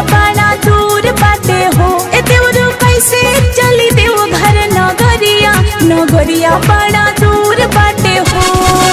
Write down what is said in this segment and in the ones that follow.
बड़ा दूर बाटे हो ए देवरू कैसे चली देव घर नगरिया नगरिया बड़ा दूर बाटे हो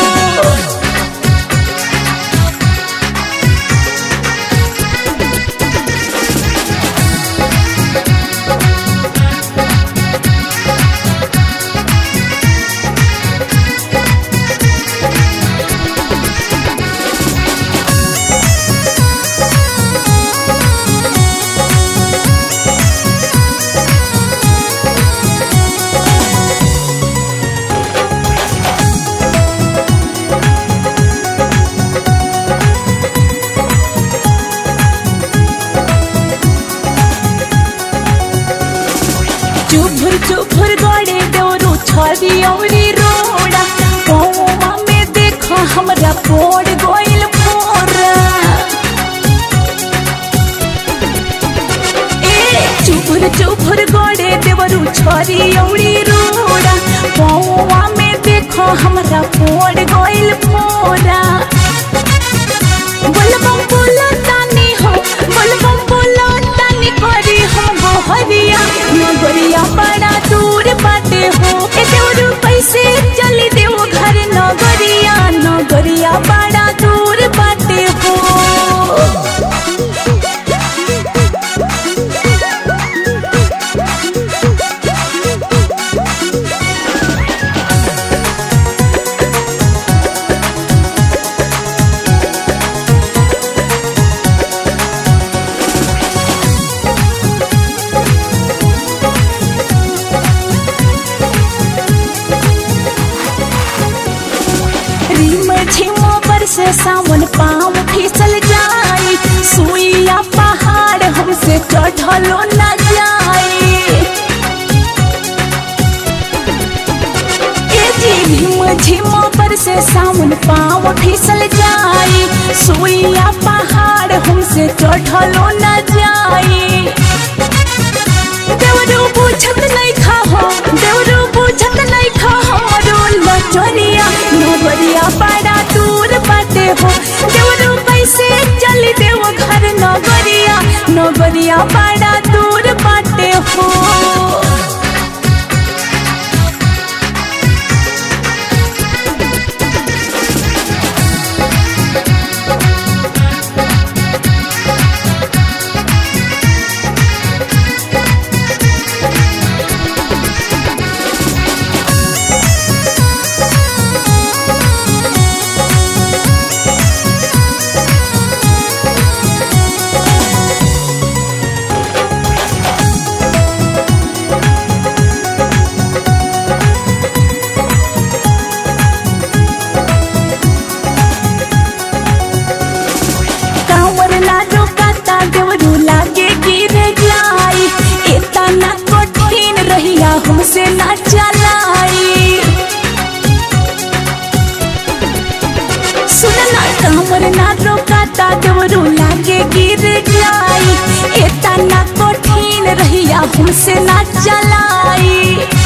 चुभुर चुभुर गड़े देवरू छरी औरी रोड़ा कौवा में देखो हमरा पोड़ गोइल फोरा ए चुभुर चुभुर गड़े देवरू छरी औरी रोड़ा कौवा में देखो हमरा पोड़ गोइल फोरा बोलबम बोलो तानी हो बोलबम बोलो तानी करी हम गोहरिया नगरिया बड़ा दूर बाटे हो ए देवरू कैसे चली देव घर नगरिया नगरिया बड़ा दूर बाटे हो रिम झिम पर से सावन पाँव फिसल जाई सुइया पहाड़ हमसे चढ़लो न जाई ए जी झिम झिम पर से सावन पाँव फिसल जाई सुइया पहाड़ हमसे चढ़लो न जाई देवरू बुझत नहीं खाहो देवरू बुझत नहीं खाहो रोल चोरिया नगरिया बड़ा दूर बाटे हो देवरू कैसे चली देव घर नगरिया नगरिया बड़ा दूर बाटे हो कांवर लाडो काता देवरू लागे गिर जाई इतना कठिन रहिया हमसे ना चलाई सुनना कांवर ना रोकाता देवरू लागे गिर जाई इतना कठिन रहिया हमसे ना चलाई